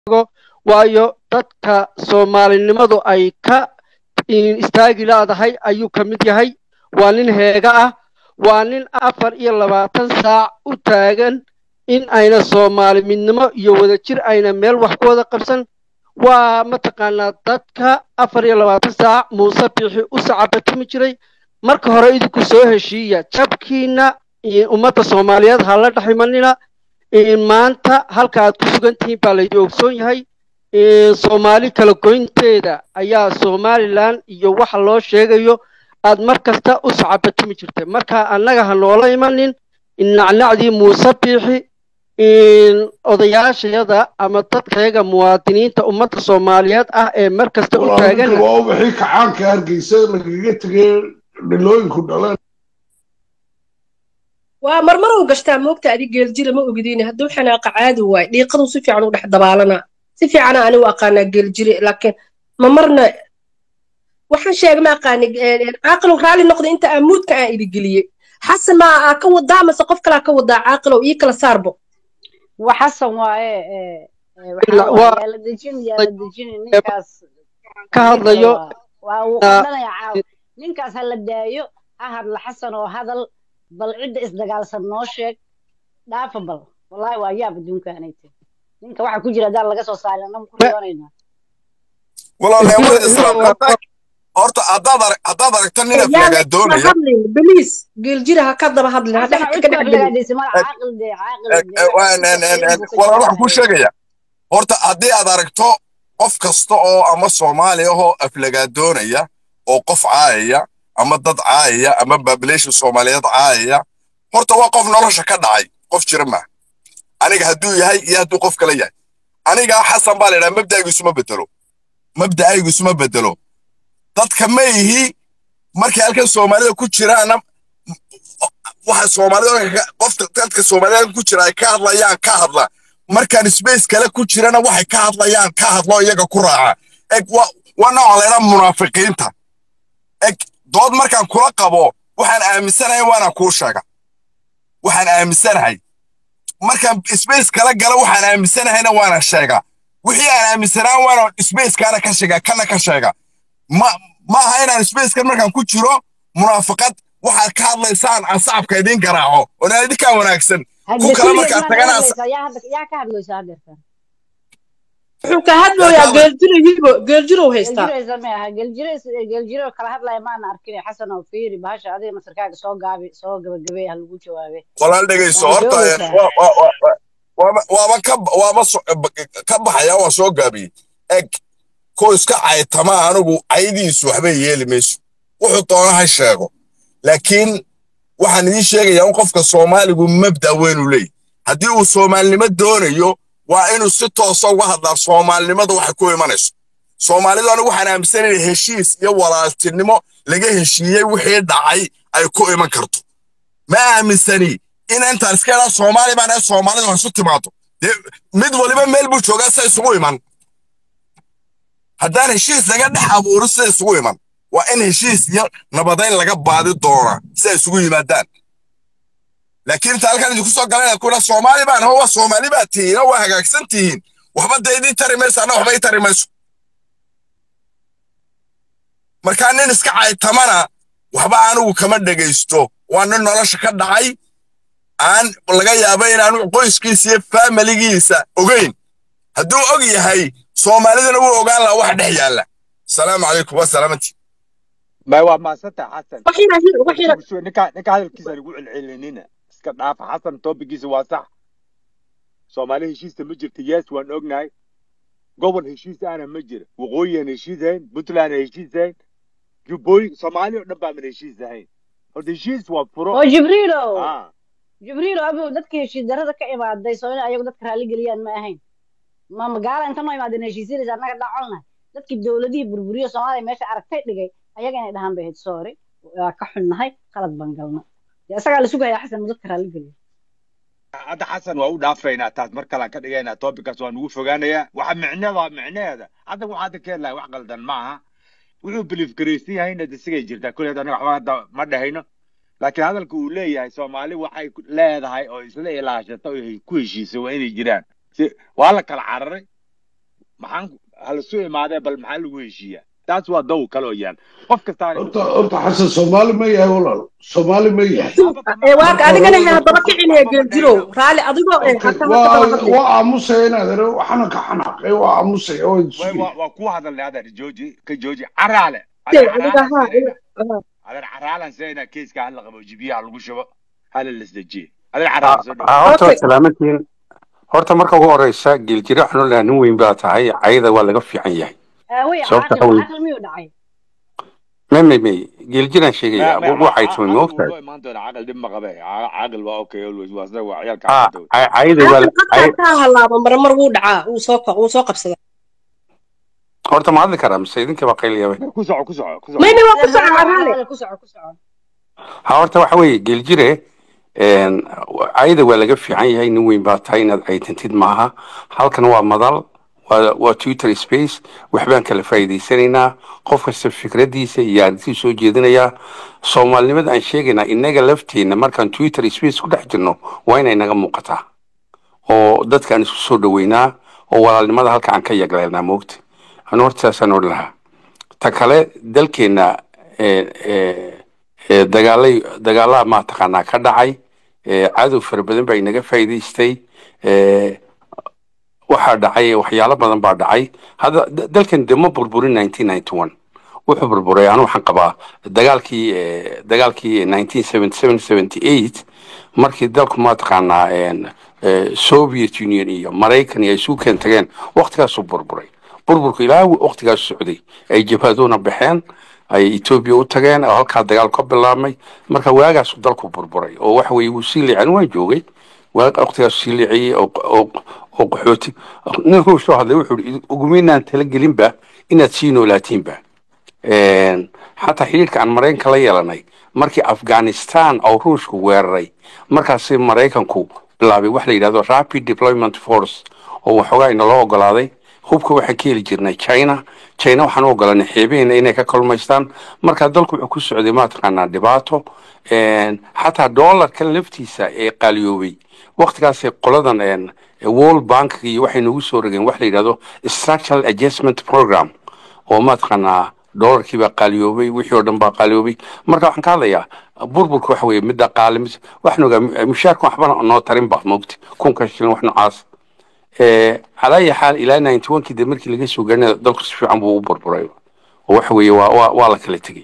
waayo dadka soomaalinimadu ay ka istaagi laadahay ayuu ka mid yahay waa nin heega ah waa nin afar iyo labaatan saac u taagan in ayna soomaali midnimo iyo wadajir ayna meel wax ku wada qabsan waa mataqaanaa dadka afar iyo labaatan saac muuse biixi u sacabatimi jiray marka hore idinku soo heshiiya jabkiina ummadda soomaaliyeed ha la dhaximanina maanta halka aad ku sugan tihiin baa laydi ogsoon yahay soomaali kala goynteeda ayaa somalilan iyo waxa loo sheegayo aad mar kasta u sacabatimi jirtay marka annaga ha noola imanin nacnacdii muuse biixi odayaashayada ama dadkayaga muwaadiniinta ummadda soomaaliyeed ah ee mar kasta u taagan waa wixii kacaanka hargeysa lagaga tegay dhalooyinku dhaleen waa marmar uu gashtaa moogta adig geeljira ma ogidin hadduu xanaaqa caadi waay dhiiqadu si fiican u dhex dabaalanaa si fiicana anigu aqaanaa geeljire laakiin ma marna waxaan sheegay ma aqaani caaqilow raalli noqda inta amuudka aan idigeliyey xasan ma aa ka wadaa mase qof kalaa ka wadaa caaqilow ii kala saarbo وحسن وايه يا لدجين يا لدجين نينكاس ka hadlayo وقدنا يا عاو نينكاس هلا دايو أهد لحسن وهذا بل عدة إصدقال سنوشك دافع بل والله ويا بدون كانيتي نينكا واحد كجرا دار لقى سو صار أنا مكريونينا والله يا إسلام horta haddaad arag haddaad aragto nin aflagaa doonaya hadlin beliis geeljira ha ka daba hadlin ha dhex ka dhex gelin walaal waxaan kuu sheegaya horta haddii aad aragto qof kasta oo ama soomaali ahoo aflagaa doonaya oo qof caayaya ama dad caayaya ama population soomaaliyeed caayaya horta waa qof nolosha ka dhacay qof jira maaha aniga hadduu yahay iyo hadduu qof kale yahay aniga xasan baa la idhaha mabda'aygu isuma bedelo mabda'aygu isuma bedelo dadka ma ihi markay halkan soomaalida ku jiraana waxa soomaalida qofka dadka soomaalida ku jira ay ka hadlayaan ka hadla markaan space kale ku jirana waxay ka hadlayaan ka hadlo iyaga ku raaca eg waa nooca laydhaa munaafiqiinta eg dood markaan kula qabo waxaan aaminsanahay waana kuu sheega waxaan aaminsanahay markaan space kala gala waxaan aaminsanahayna waana sheega wixii aan aaminsanaa waana spacekaana ka sheega kana ka sheega ma ma aha inaan spacekan markaan ku jiro munaafaqad waxaad ka hadlaysaan aan sacabka idiin garaaco oonaan idinkaa wanaagsan ku kale markaad tagana yaa ka hadlaysa hadeertan wuxuu ka hadlayaa geeljiro hibo geeljirow haystaa geeljiro kala hadlaya maana arkin xasan oo fiiri bahasha adiga masarkaaga soo gaabi soo gabagabey ha lagu jawaabe walaal dhegayso horta waaba ka waaba ka baxaya waa soo gaabiyey eg ko iska caytama anigu caydiisu waxbay yeeli mayso wuxuu doona ha sheego laakiin waxaan idiin sheegayaa in qofka soomaaligu mabda weynu leeyahy haddii uu soomaalinimo doonayo waa inuu si toosa uga hadlaa soomaalinimadu waxay ku imanayso soomaalidu anigu waxaan aaminsanaya heshiis iyo walaaltinimo laga heshiiyey wixii dhacay ay ku iman karto ma aaminsani in intaan iska idhaa soomaali baan ee soomaalidu ha isu timaado dee mid waliba meel buu joogaa sa isugu iman haddaan heshiis laga dhex abuuro sida isugu iman waa in heshiis iyo nabadayn laga baadi doonaa si ay isugu yimaadaan laakiin inta halkan idinku soo galan kuna soomaali baan waa soomaali baa tihiin oo waa hagaagsan tihiin waxba dee idin tari mayso anna waxba ii tari mayso markaa nin iska caytamana waxba anigu kama dhegaysto waa nin nolosha ka dhacay aan laga yaabo inaanu qoyskiisa iyo faamiligiisa ogeyn hadduu og yahay soomaalidana wuu ogaan lahaa wax dhex yaalla asalaamu calaykum waa salaamantii ما waa maasanta xasan waxina waxina ninka ninka hadalkiisa lagu celcelinina iska dhaafa xasan topigiisa waa sax soomaali heshiista ma jirta yes waan ognahay gobol heshiis ahna ma jira waqooyiyan heshiis ahayn puntland heshiis ahayn jubbooyin soomaali oo dhan baaman heshiis ahayn horta heshiis waa furo oo jibriilo Ah, jibriilo abu dadka heshiis darada ka imaaday soo in ayagu dadka raalli geliyaan ma ahayn ma magaala inta noo imaadeen heshiisyadiisa annaga dhacolnahay dadkii dowladihii burburiyo soomaaliya meesha aragtay dhigay ayaga inay dhahaan bay ahayd sorry waa ka xunnahay qalad baan galna dee isagaa la sugayaa xasan mu dadka raalli geliyo hadda xasan waa u dhaafaynaa taas mar kalean ka dhigaynaa topickaas waa nugu fogaanayaa waxa micneeda micneheeda hadda waxaa hadda ka helahay wax qaldan ma aha wuxuu biliif garaysan yahayna de sigay jirtaa kulleed anaga waxba hadda ma dhahayno laakiin hadalka uu leeyahay soomaali waxay ku- leedahay oo isla ilaashata oo ku heshiisay waa inay jiraan si waa la kala cararay maxaan halasu imaadee bal maxaa lagu heshiiyaa taas waa daw kaloo yaan qof kastaan horta horta xasan soomaali ma yahay walaal soomaali ma yahay ee waaka adigana he haddaba kicinaya geeljirow raalli adigoo ee Okay, hata waa hadaba hadlay waa aamusaya inaad ere waxaana ka xanaaqay waa aamusaya waa way isugay waa waa ku hadalnay adeer jooji ka jooji caraale Dee, adeer aniga caraalan haa seenayna ina- aha. adeer caraalan seenayna keeska hala qabo jibiyaha lagu shubo hala lasdejiye adeer caraalan soo dhow Ah, horta okay waa salaamantiin horta marka ugu horeysa geeljire waxaan odhahaa nin weyn baa tahay cayada waa laga fiican yahay aawey sababta caaqil waxa weye caaqil miyuu dhacay may may may geeljiraan ما sheegaya ما wuu caytumay ma عاقل ogtahay والله ما انت عاقل دم غبي عاقل waa okay always waa sida waa ciyaalka ah xaafadda cay- cayada waa caaqil qadkaa cay- kaa halaaba marmar wuu dhacaa wuu soo wuu soo qabsadaa horta ma hadli karaa mise idinka baa qayliyaba ku soco ku soco ku soco mayna waa ku haa socdaa haa raalli haa ku soco ku soco ha horta waxa weeye geeljire een, cayada waa laga fiican yahay nin weyn baa tahay inaad caytantid maaha halkan waa madal waa waa twitter space waxbaan kala faa'iidaysanaynaa qof kasta fikradiisa iyo aragtiisa soo jeedinayaa soomaalinimada aan sheegaynaa inaga lafteenna markaan twitter space ku dhex jirno waa inay naga muuqataa oo dadka aan isku soo dhaweynaa oo walaalnimada halka aan ka yagleelnaa moogta anu horta saasaan odhan lahaa ta kale dalkeenna eh, eh, eh, dagaalay dagaalaha maataqaanaa ka dhacay eh, cadow fara badan baa inaga faa'iidaystay eh, waxaa dhacay waxyaalo badan baa dhacay hadda da- dalkan de ma burburin 1991 wuxuu burburay anu waxaan qabaa dagaalkii eh, dagaalkii 1977-78 markii dalku maataqaanaa een, eh, soviet union iyo maraykan iyo ay isu keen tageen waqtigaasuu burburay burburku ilaa waqtigaas socday ay jabhaduna baxeen ay etoobiya u tageen oo halkaa dagaal ka bilaabmay marka waagaasu dalku burburay oo waxa weye wuu sii liicin waan joogay waa waqtigaas sii liiciyey oo oo oo qaxooti nin ruush soo hadlay wuxuu ihi ugumaynaan talagelinba inaad sii noolaatiinba Een, xataa xidhiidhka aan maraykanka la yeelanay markii afghanistan oo ruushku weeraray markaasi maraykanku bilaabay wax la yidhahdo rapid deployment force oo waxoogaa inaloo ogolaaday hubka waxaan ka heli jirnay china china waxaan u ogolanay xeebaheena inay ka kalmaystaan marka dalku wuxuu ku socday maataqaanaa dhibaato Een, xataa doolarka laftiisa ee qaaliyoobay waqtigaasay qoladan een, world bank iyo waxay nagu soo rogeen wax la yidhahdo structural adjustment program oo maataqaanaa doolarkii baa qaaliyoobay wixii oo dhan baa qaaliyoobay marka waxaan ka hadlayaa burburka waxa weeye mid dhaqaale mid waxaan ogaa mushaarka waxba noo tarin ba mogti kunka shilin wax noocaas Eh, calaa ayi xaal ilaa ninety one kii de markii laga soo gaarina dalku si fiican buu u burburay oo waxa weeye waa waa waa la kala tegey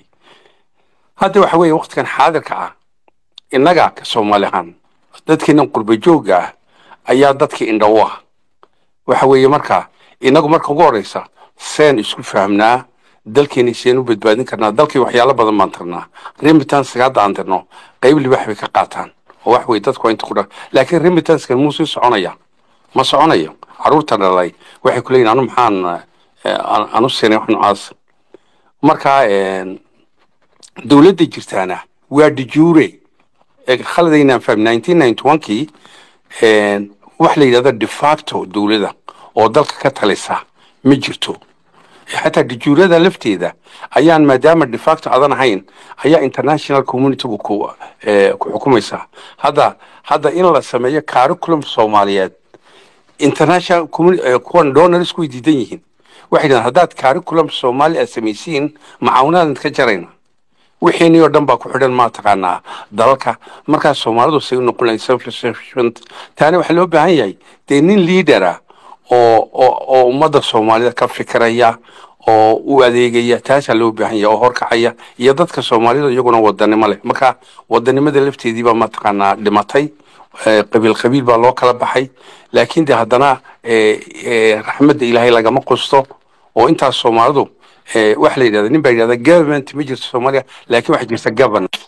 hadda waxa weeye waqtigan xaadirka ah innaga ka soomaali ahaan dadkeenan qurba joogga ah ayaa dadka indha u ah waxa weeye marka inagu marka ugu horeysa seen isku fahmnaa dalkeeni seen u badbaadin karnaa dalkii waxyaalo badan baan tirnaa remitanska hadda aan tirno qayb libaax bay ka qaataan oo wax weye dadku waa inta ku dha laakiin remitanskan muu sii soconaya ma soconayo caruurta dhalay waxay ku leeyihin anu maxaan eh, an- anu siinay wax noocaas marka een, dowladda jirtaana waa dijuure ee khaladaynaan fahmi 1991kii een, wax la yidhahdo de facto dowladda oo dalka ka talisa ma jirto xataa dijuurada lafteeda ayaan maadaama de facto adan ahayn ayaa international communitygu ku eh, ku xukumaysaa hadda hadda in la sameeyo curriculum soomaaliyeed international communi- eh, kuwan donors way diidan yihiin waxay dhahaan haddaad curriculum soomaali aad samaysiin macaawinaadan ka jarayna wixeenii oo dhan baa ku xidhan maataqaanaa dalalka markaas soomaalidu say u noqon lahayn self-sufficient taana waxaa loo baahan yahay dee nin leadera oo oo oo ummadda soomaalida ka fikiraya oo u adeegaya taasaa loo baahan yahay oo horkacaya iyo dadka soomaalida iyaguna wadanimo leh marka wadanimada lafteedii baa mataqaanaa dhimatay eh, qabiil qabiil baa loo kala baxay laakiin de haddana eh, eh, raxmadda ilaahay lagama qusto oo intaas soomaalidu eh, waxa la yidhahda nin baa yidhahda government ma jirto soomaaliya laakiin waxaa jirta governance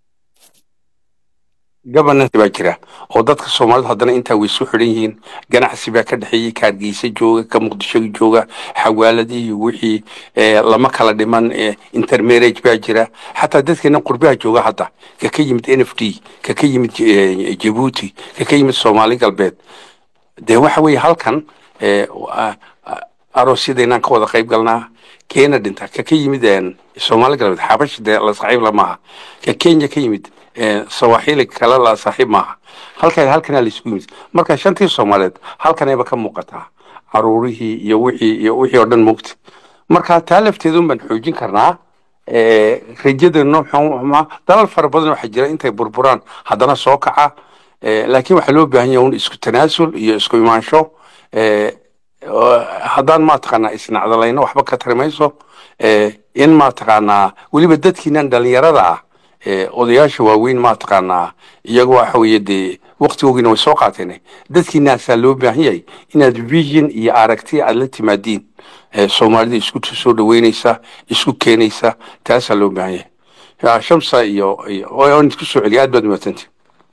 governance baa jira oo dadka soomaalida haddana intaa way isu xidhan yihiin ganacsi baa ka dhexeeyey kaargeysa jooga ka muqdisho jooga xawaaladihii wixii eh, lama kala dhiman eh, intermarriage baa jira xataa dadkeena qurbaha jooga hadda ka ka yimid n f d ka ka yimid eh, jabuuti ka ka yimid soomaali galbeed dee waxa weeye halkan eh, a- a- aroosyadaynaan ka wada qayb galnaa keena dhinta ka ka yimid een, soomaali galbeed xabash dee la saaxiib la maaha ka kenya ka yimid een, sawaaxili kale la saaxiib maaha halkan halkanaa laisugu yimid marka shantii soomaaliyeed halkanayba ka muuqataa caruurihii iyo wixii iyo wixii oo dhan mugta marka taa lafteedun baan xoojin karnaa Eh, rajadeenna xuma dalal fara badan waxaa jira intay burburaan haddana soo kaca Eh, laakiin waxaa loo baahan yahay un isku tanaasul iyo isku imaansho Eh, oo haddaan maataqaanaa isnacdalayno waxba ka tari mayso Eh, in maataqaanaa weliba dadkiinan dhalinyarada ah eh, odayaasha waaweyn maataqaanaa iyagu waxa weeye dee waqtigoogiina way soo qaateen dadkiinaasaa loo baahan yahay inaad vision iyo aragti aad la timaadiin Eh, soomaalida isku soo dhaweynaysa isku keenaysa taasaa loo baahan yahay Ya, shamsa iyo iyo waan isku soo celiya aad baad umaadsantihin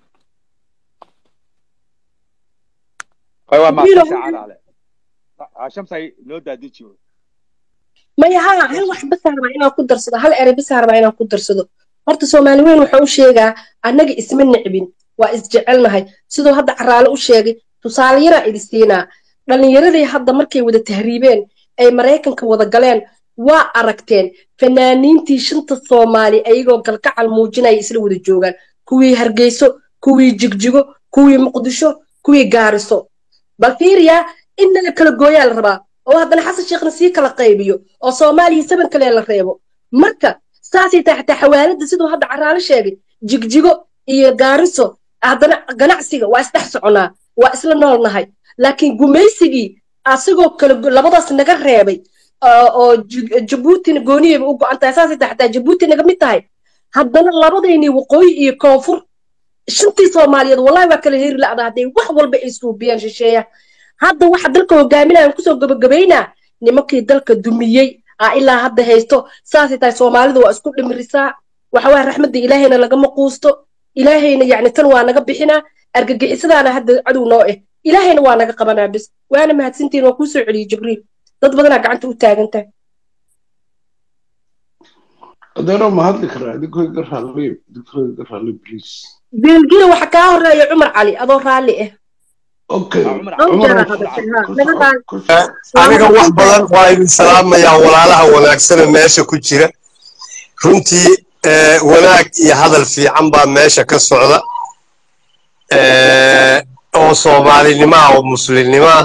waa Wiilo, maasha caraale shamsay noo daadiji maya ha hal wax bas rabaa inaan ku darsado hal erey bas rabaa inaan ku darsado horta soomaali weyn wuxuu u sheegaa annaga isma necbin waa isjecelnahay siduu hadda caraale u sheegay tusaale yaraa idi siinaa dhallinyaradii hadda markay wada tahriibeen ay maraykanka wada galeen waa aragteen fanaaniintii shanta soomaali ayagoo galgacal muujinaya isla wada joogaan kuwii hargeyso kuwii jigjigo kuwii muqdisho kuwii gaariso bal fiiriyaa in naga kala gooyaa la rabaa oo haddana xasan sheekhna sii kala qaybiyo oo soomaaliya saban kale la reebo marka saasay tahay xataa xawaalada siduu hadda caraale sheegay jigjigo iyo gaariso haddana ganacsiga waa isdhex soconaa waa isla noolnahay laakiin gumaysigii asigoo kale go- labadaas naga reebay oo oo Ji- jabuutina gooniyayba u go-an tahay saasay tahay xataa jabuuti naga mid tahay haddana labadaynii waqooyi iyo koonfur shantii soomaaliyeed wallahi waa kala heri la'da hadday wax walba ay suubiyaan shisheeya hadda waxa dalka hogaaminayaan kusoo gabagabaynaa nimankii dalka dumiyey aa ilaa hadda haysto saasay tahay soomaalidu waa isku dhimirisaa waxawaa raxmadda ilaahayna lagama quusto ilaahayna yacni tan waa naga bixinaa argagixisadaana hadda cadow noo eh ilaahayna waa naga qabanaa bis waana mahadsantiin waa kuu soo celiyey jibriil dad badanaa gacanta u taagan tahay adeero ma hadli karaa idinkoo iga raalli idinkoo iga raalli please geelgila waxa kaa horeeya cumar cali adoo raalli ah okay dhowr cumar jeeraa hadashay ha naga raali ku soco aniga wax badan waa idin salaamayaa walaalaha wanaagsane meesha ku jira runtii eh, wanaag iyo hadal fiican baa meesha ka socda eh, oo soomaalinimaa oo muslimnimaa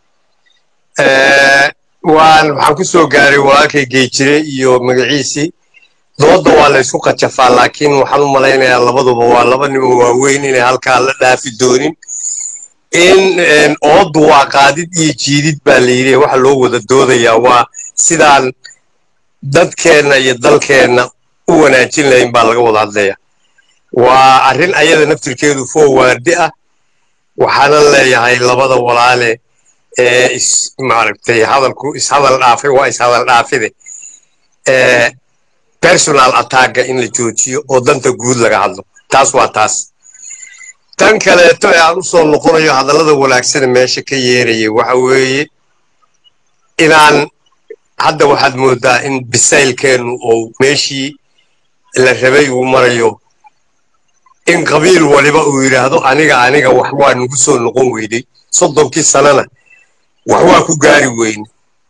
eh, waan waxaan ku soo gaaray walaalkay geejire iyo magaciisii dooda waa la isku qajafaa laakiin waxaan u malaynayaa labaduba waa laba nimo waaweyn inay halkaa la dhaafi doonin in een, oodu waa qaadid iyo jiidid baa la yidhi waxa loo wada doodayaa waa sidaan dadkeenna iyo dalkeenna u wanaajin lahayn baa laga wada hadlaya waa arrin ayada naftirkeedu foowaardi ah waxaana leeyahay labada walaale ee is maaragtay hadalku ishadal dhaafay waa ishadal dhaafide ee personal attacka in la joojiyo oo danta guud laga hadlo taas waa taas tan kaleeto ee aan u soo noqonayo hadallada wanaagsana meesha ka yeerayay waxa weeye inaan hadda waxaad moodaa in bisaylkeennu oo meeshii la rabay uu marayo in qabiil waliba uu yidhaahdo aniga aniga wax waa nagu soo noqon weyday soddonkii sanana wax waa ku gaari weyne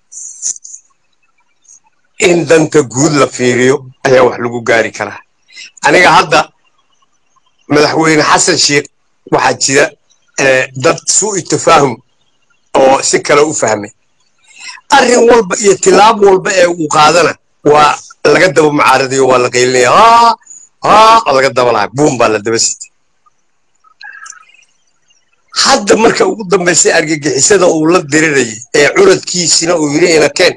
in danta guud la fiiriyo ayaa wax lagu gaari karaa aniga hadda madaxweyne xasan sheekh waxaa jira eh, dad suu tafaahum oo si kale u fahmay arrin walba iyo tilaab walba ee uu qaadana waa laga daba mucaaradayo waa la qaylinaya haa haa waa laga daba lahaa buum baa la daba sitay hadda marka ugu dambaysay argagixisada uu la dirirayay ee curadkiisina uu yidhi inakeen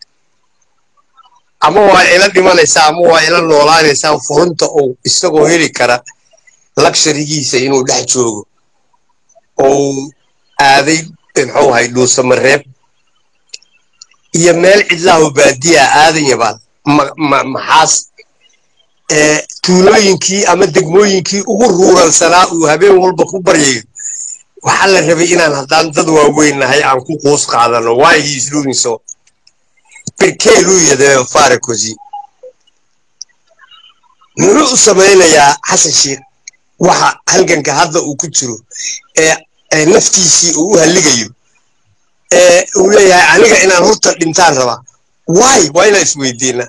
ama waa ila dhimanaysaa ama waa ila noolaanaysaa furunta uu isagoo heli kara laksharigiisa inuu dhex joogo oo uu aaday muxuu ahay dhuusamareeb iyo meel cidlaho baadiya aadan yabaal ma- ma- maxaas ee tuulooyinkii ama degmooyinkii ugu ruuralsanaa uu habeen walba ku baryayo waxaa la rabay inaan haddaan dad waaweyn nahay aan ku quus qaadano why he is doing so perché lui deve fare così muxuu u samaynayaa xasan sheekh waxa halganka hadda uu ku jiro ee ee naftiisii uu u halligayo ee uu leeyahay aniga inaan horta dhintaan rabaa why waa inaan isweydiinaa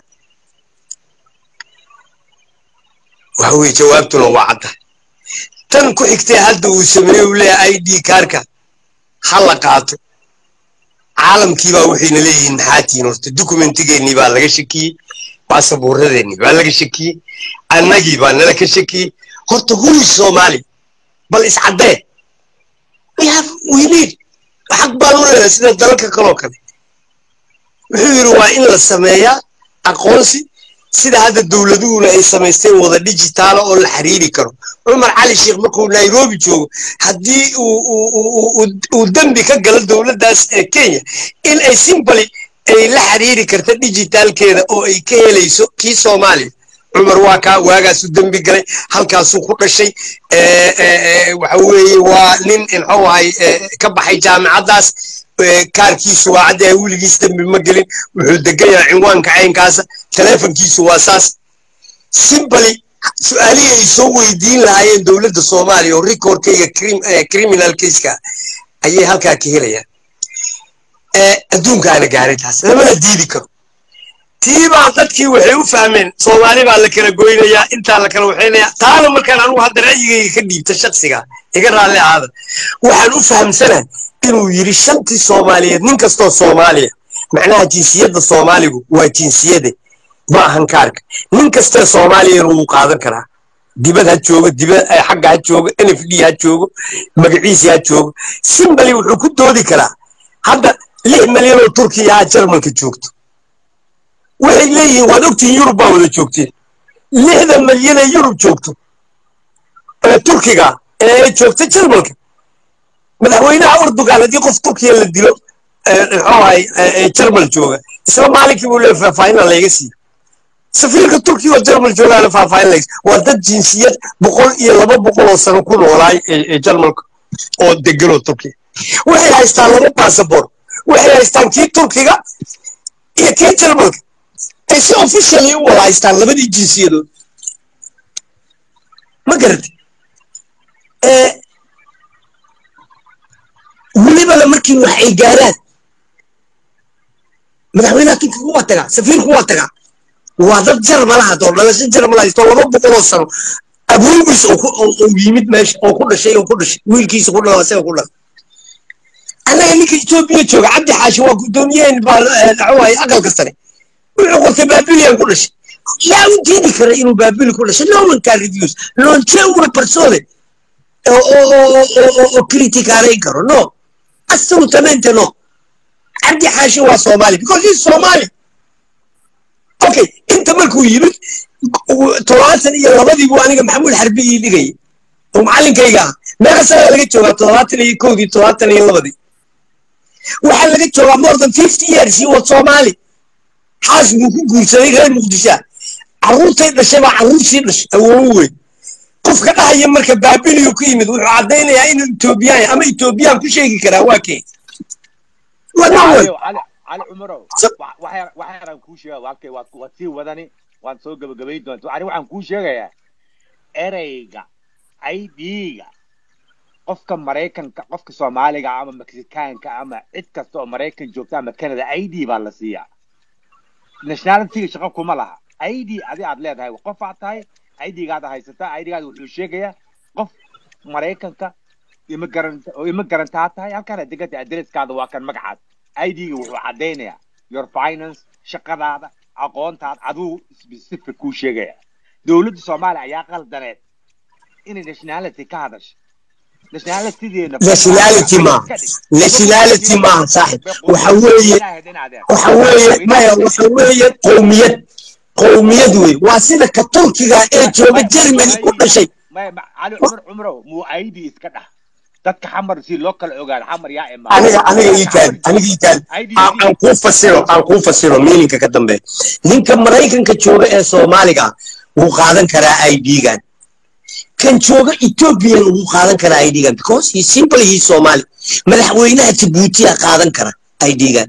waxa weye jawaabtuna waa cadda tan ku xigtay hadda uu sameeyey uu leeyahay i d kaarka ha la qaato caalamkii baa waxayna leeyihiin maxaa tihiin horta dukumentigeennii baa laga shakiyey baasabuuradeennii baa laga shakiyey annagii baa nala ka shakiyey horta huri soomaali bal iscaddee we have we need xaq baan u leedahay sida dalalka kaloo kale wuxuu yidhi waa in la sameeyaa aqoonsi sida hadda dowladuhuna ay samaysteen wada digitaala oo la xiriiri karo cumar cali sheekh markuu nairobi joogo haddii uu dembi ka galo dowladdaas ee kenya in ay simbali ay la xiriiri karta digitaalkeeda oo ay ka helayso kii soomaaliya cumar waa kaa waagaasuu dembi galay halkaasuu ku dhashay waxa weeye waa nin muxuu ahay ka baxay jaamicaddaas kaarkiisu waa caddahay weligiis dembi ma gelin wuxuu degan yahay cinwaanka caynkaasa telefonkiisu waa saas simbali su-aalihii ay soo weydiin lahaayeen dowladda soomaaliya oo recordkayga criminal caseka ayay halkaa ka helayaan adduunkaana gaaray taas lamana diidi karo tii baa dadkii waxay u fahmeen soomaali baa la kala goynayaa intaa la kala waxaynayaa taana markaan anugu hadda ra'yigayga ka dhiibta shaksiga iga raalli ahaada waxaan u fahamsanahay inuu yidhi shantii soomaaliyeed nin kastoo soomaaliya macnaha jinsiyadda soomaaligu waa jinsiyade ma ahan kaarka nin kastee soomaaliyana wuu qaadan karaa dibad ha joogo dibad xagga ha joogo n f d ha joogo magaciisi ha joogo simbali wuxuu ku doodi karaa hadda lix milyan oo turkiya ha jarmalka joogto waxay leeyihiin waad ogtihiin yurub baa wada joogteen lixda milyan ee yurub joogto ee turkiga ee joogta jarmalka madaxweynaha urdugan haddii qof turkiya la dilo muxuu ahay jarmal jooga isla maalinkii buu leeyahay faahfaahinna layga siiyo safiirka turkiya oo jarmal joogaana faahfaahin layga waa dad jinsiyad boqol iyo laba boqol oo sano ku noolaay ee jarmalka oo deganoo turkiya waxay haystaan laba baasabor waxay haystaan kii turkiga iyo kii jarmalka ay si officially u wada haystaan labadii jinsiyadood ma garatay welibana markii wax ay gaaraan madaxweynaha turkiga waa tagaa safiirku waa tagaa waa dad jarmalaha doo dhalasho jarmal haysto laba boqoloo sano aboogiis oo yimid meesha oo ku dhashay oo ku dhashay wiilkiisa ku dhala isaga ku dhala annaga ninka etoobiya jooga cabdi xaashi waa guddoomiyaheen baa dhaxuwaay aqalka sare wuxuu qortay babilian ku dhashay yaa u diidi kara inuu babili ku dhashay no one can refuse non c'è una persona oo criticarayn karo no assolutamente no cabdi xaashi waa soomaali because he's somali okay inta markuu yimid toddobaatan iyo labadii buu aniga maxamuud xarbi ii dhigayay oo macallinkayga ah meeqa sanaa laga joogaa toddobaatan iyo kowdii toddobaatan iyo labadii waxaa laga joogaa more than fifty years he was somali xaas buu ku guursaday reer muqdishaa carruurtay dhashay baa carruursii dhashay awoowo weyn qofka dhahaya marka baabiliyu ku yimid wuxuu caddaynayaa inuu etoobiyaan ama etoobiyaan ku sheegi karaa waa kee cali cumarow waxyaaran kuu sheega walkay waad waad sii wadani waan soo gabagabayn doonta ani waxaan kuu sheegayaa ereyga idga qofka maraykanka qofka soomaaliga ama mexikaanka ama cid kasta oo maraykan joogta ama canada id baa la siiyaa nationalityga shaqo kuma laha id adi aad leedahay qof aad tahay idgaada haysataa idgaada wuxuu sheegayaa qof maraykanka immigrant oo immigrant tahay halkaana deganta adresskaada waa kan magacaad idga wuxuu caddaynayaa your finance shaqadaada aqoontaada aduu specific kuu sheegaya dowladda soomaaliya ayaa qaldaneed inay nationality ka hadasho nationality ma nationality maaha saaxib waxa weeye waxa weeye maya waxa weeye qowmiyad qowmiyad wey waa sida ka turkiga ee jooga germany ku dhashay cali cumar cumrow muu id iska dhah dadka xamar si loo kala ogaado xamar yaa imaa aniga aniga ii taadi aniga ii taadi aan kuu fasiro aan kuu fasiro meaninka ka dambe ninka maraykanka jooga ee soomaaliga wuu qaadan karaa idgan kan jooga ethiopian wuu qaadan karaa idgan because he simply he somali madaxweynaha jabuutiya qaadan kara idgan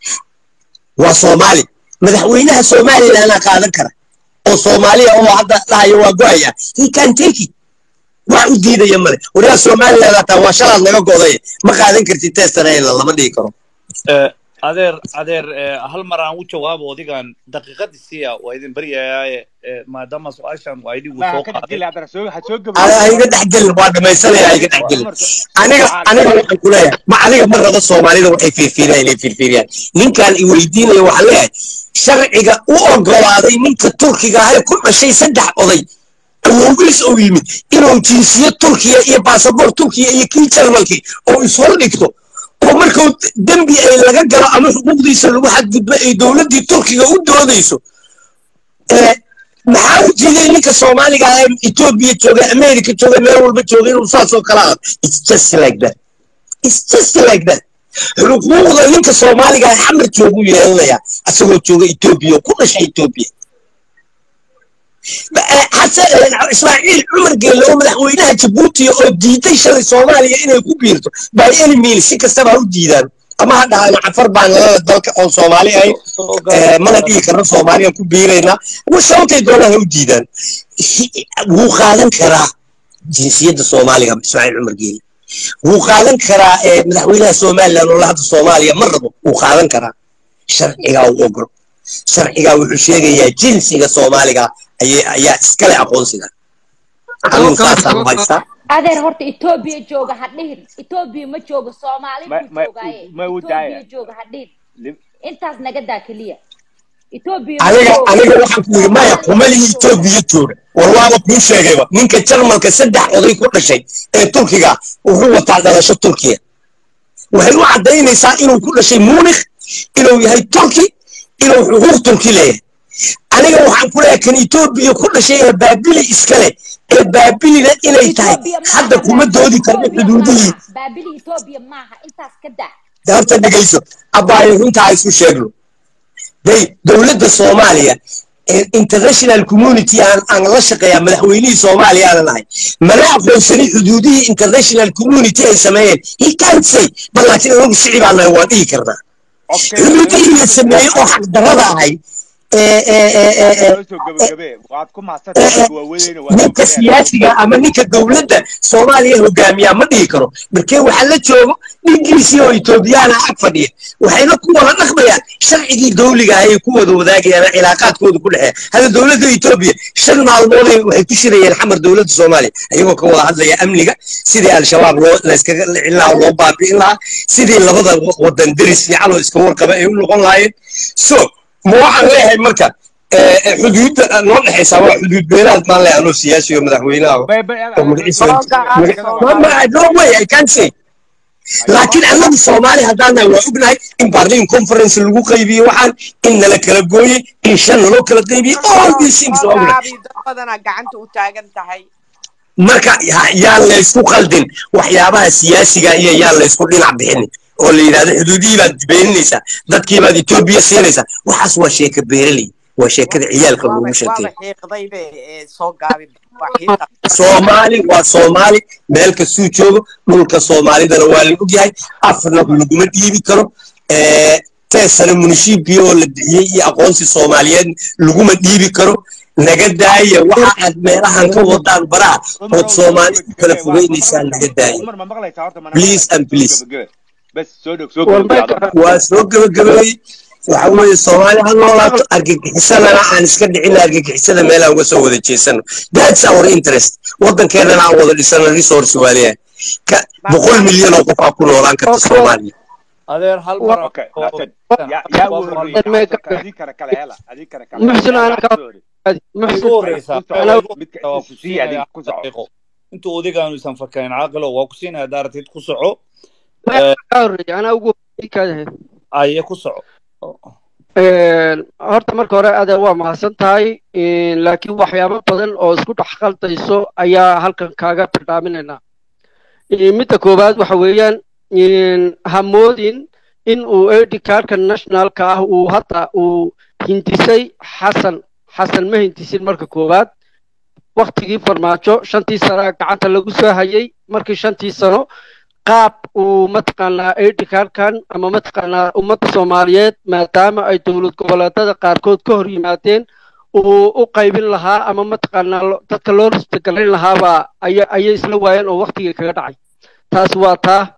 waa soomaali madaxweynaha somalilandna qaadan kara oo soomaaliya oo hadda dhahayo waa go-aya he can take it wax u diidaya male wariyaa somaliland hataa waa shalaad naga goday ma qaadan kartid testanayla lama dhihi karo adeer adeer eh, hal mar aan u jawaabo odigan daqiiqadii siya waa idin baryayaaye eh, maadaama su-aashan waa idhigu ma soo ka qaaday dhexgeli haddana soo ha soo ha ha iga gabagabeeyo dhexgelin waa dhamaysanaya ha iga waa dhexgelin cumar so aniga waxaa aniga gabay waxaan ku leeyahay ma aniga ma rabo soomaalida waxay fiirfiiriyaan inay fiirfiiriyaan ninkaan i weydiinaya waxaan leeyahay sharciga u ogolaaday ninka turkiga ahay ku dhashay saddex oday awowgiis oo yimid inuu jinsiyad turkiya iyo baasaboor turkiya iyo kii jarmalkii oo ishor dhigto oo markuu dembi ay laga galo ama xuquuqdiisa lagu xadgudbo ay dowladdii turkiga u doodayso ee maxaa u jiiday ninka soomaaliga ah ee etoobiya jooga america jooga meel walba jooga inuu saasoo kala ah it's just like that it's just like that xuquuqda ninka soomaaliga ah xamar joogu yeelanayaa asagoo jooga etoobiya oo ku dhashay etoobiya xasan ismaaciil cumar geelle oo madaxweynaha jabuuti oo diiday shalay soomaaliya inay ku biirto by any means si kastaba ha u diidaan ama ha dhahaan cafar baan nalala dalka oon soomaali ahayn soo Eh, gabagabay mana dhihi karno soomaaliya ku biiraynaa wa sababtay doonaan ha u diidaan Hi- wuu qaadan karaa jinsiyadda soomaaliga ismaaciil cumar geelle wuu qaadan karaa eh, madaxweynaha somalilan oo la hadda soomaaliya ma rabo wuu qaadan karaa sharcigaa u ogol sharcigaa wuxuu sheegayaa jinsiga soomaaliga ayay- ayaa iskale aqoonsiga anigu saasaan u haystaa adeer horta etoobiya jooga ha dhihin etoobiya ma joogo soomaali ma buu ma joogaaye ma u etoobiya daaya jooga ha dhihin Lim- intaas naga daa keliya etoobiya ma aniga joogo aniga waxaan ku yidhi maya soomaaliya kumalihi buu joogaa etoobiya jooga war waaba kuu sheegayba ninka jarmalka saddex oday ku dhashay ee turkiga wuxuu wataa dhalasho turkiya waxay u caddaynaysaa inuu ku dhashay munikh inuu yahay turki inuu xuquuq turki leeyahay aniga waxaan ku leeyahay kan etoobiya ku dhashay ee baabili iskale ee baabilina inay tahay etoobiya hadda maaha kuma baabili doodi karno etoobiya xuduudihii maaha baabili etoobiya maaha intaas ka daa horta dhegayso abbaayo runtaa isu sheegno day dowladda soomaaliya ee international community aan aan la shaqeeyaa madaxweynihii soomaaliya aanan ahay mana aqoonsani xuduudihii international community ay sameeyeen he can't say bal laakiin anagu shici baan nahay waan dhihi karnaa codkeena xuduudihii la sameeyey oo xaqdarrada ahay ee ee ee ee codkeena ee noo soo gabagabee waad ku mahadsantahay dadka waaweyneyna waa soo ninka galeen siyaasiga ama ninka dowladda soomaaliya hogaamiyaa ma dhihi karo markee waxaa la joogo ingiriisi oo etoobiyaana ag fadhiya waxayna ku wada dhaqmayaan sharcigii dowliga ah ay ku wada wadaagayaan cilaaqaadkooda ku dhexeeya hadda dowladda etoobiya shan maalmood ay- waxay ku shirayeen xamar dowladda soomaaliya iyagoo ka wada hadlaya amniga sidii al-shabaab loo layskaga dhicin lahaa oo loo baabi'in lahaa sidii labada wa- wadan deris fiican oo iska warqaba ay u noqon lahaayeen so ma waxaan leeyahay marka eh, eh, xuduudda noo dhexaysa waa xuduud beelaad maan leeyahay anoo siyaasi oo madaxweynaha bay bay oo magaciisa soo gacan maga- soo ma- ma- gacan no way I can't say laakiin annagu soomaali haddaan nahay waa ognahay in barlin conference lagu qaybiye waxaan in nala kala gooyey in shan naloo kala qaybiyey all soo these things soo waa ognahay gaabi dad badanaa gacanta u taagan tahay marka ya- yaan laysku qaldin waxyaabaha siyaasiga iyo yaan laysku dhinac bixinin oo la yidhahdo xuduudihii baad beeninaysaa dadkii baad etoobiya siinaysaa waxaas waa sheeka beeraley waa sheekada ciyaalka waaba loogu sheekeeyo waaba xiiqdaybe ee soo gaabi waa xiiqa soomaali waa soomaali meel kastuu joogo dhulka soomaalidana waa la ogyahay afna laguma dhiibi karo Eh, teesana munishiibkii oo la bixiyey iyo aqoonsi soomaaliyeed laguma dhiibi karo naga daaya waxa aad meelahan ka wadaan baraha cumar ood ow soo soomaali ku kala gabagabee waa ma fogeynaysaa naga maqlaysaa daaya cumar ma maqlaysaa horta mana please maqlaysaa and soo please gabagabee bes soo dhog soo war gabagabee adoo meesha waa soo gabagabeeyey waxa weeye soomaali ha noolaato argagixisadana aan iska dhicin argagixisada meelaan uga soo wada jeesano that's our interest waddankeenana aan wada dhisano resource waa leeyahay ka boqol milyan oo qof aa ku noolaan karta soomaaliya adeer hal mar war aan okay oo naasad yaa yaa waa u hal horreeyey mar meega xasanka adii kale kale hela adii kale kale hela muxsin yaa ana yaa ka soo horreeyey way muxsin igu horeysaa ku way soco igu midka horeysaa waa ku isi sii adig siinayaa ku hal soco daqiiqo intuu odigaaanu isan fakayn caaqilo waa ku siinayaa haddaa rabtid ku soco meesha ka horreeya anaa ugu horreeyay kaadahay aye ku soco horta marka hore adeer waa mahadsan tahay laakiin waxyaabo badan oo isku dhex qaldayso ayaa halkan kaaga bildhaaminaynaa midda koowaad waxa weeyaan hamoodin in uu edi kaarka nationalka ah uu hadda uu hindisay xasan xasan ma hindisin marka koowaad waktigii farmaajo shantii sano gacanta lagu soo hayay markii shantii sano qaab uu mataqaanaa edi kaarkan ama mataqaanaa ummadda soomaaliyeed maadaama ay dowlad goboleedada qaarkood ka hor yimaadeen uu u qaybin lahaa ama mataqaanaa dadka loo ristagalayn lahaabaa aya ayay isla waayeen oo waktigii kaga dhacay taas waa taa